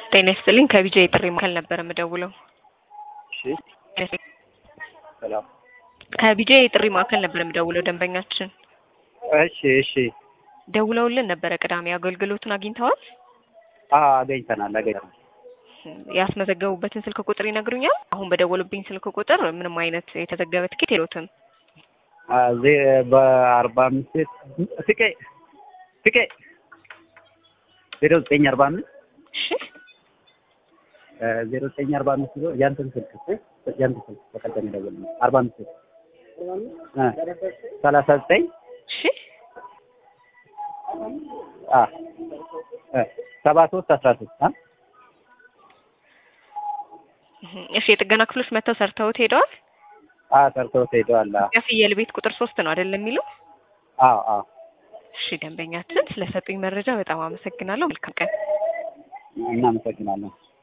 ጤና ይስጥልኝ ከቢጃ የጥሪ ማዕከል ነበር የምደውለው። እሺ ሰላም። ከቢጃ የጥሪ ማዕከል ነበር የምደውለው ደንበኛችን እሺ እሺ። ደውለውልን ነበረ ቅዳሜ አገልግሎቱን አግኝተዋል? አዎ አገኝተናል አገኝተናል። ያስመዘገቡበትን ስልክ ቁጥር ይነግሩኛል? አሁን በደወሉብኝ ስልክ ቁጥር ምንም አይነት የተዘገበ ትኬት የሎትም። አ ዜ በአርባ አምስት ፍቄ ፍቄ ዜሮ ዘጠኝ አርባ አምስት እሺ ዜሮ ዘጠኝ አርባ አምስት ብሎ ያንተን ስልክ እኮ ያንተን ስልክ በቀደም የደወልነው አርባ አምስት እ ሰላሳ ዘጠኝ እሺ አ እ ሰባ ሶስት አስራ ሶስት አ እሺ የጥገና ክፍሎች መጥተው ሰርተውት ሄደዋል? አ ሰርተውት ሄደዋል። አ የፍየል ቤት ቁጥር ሶስት ነው አይደለም የሚለው? አዎ አዎ እሺ ደንበኛችን ስለሰጡኝ መረጃ በጣም አመሰግናለሁ። መልካም ቀን። እናመሰግናለን።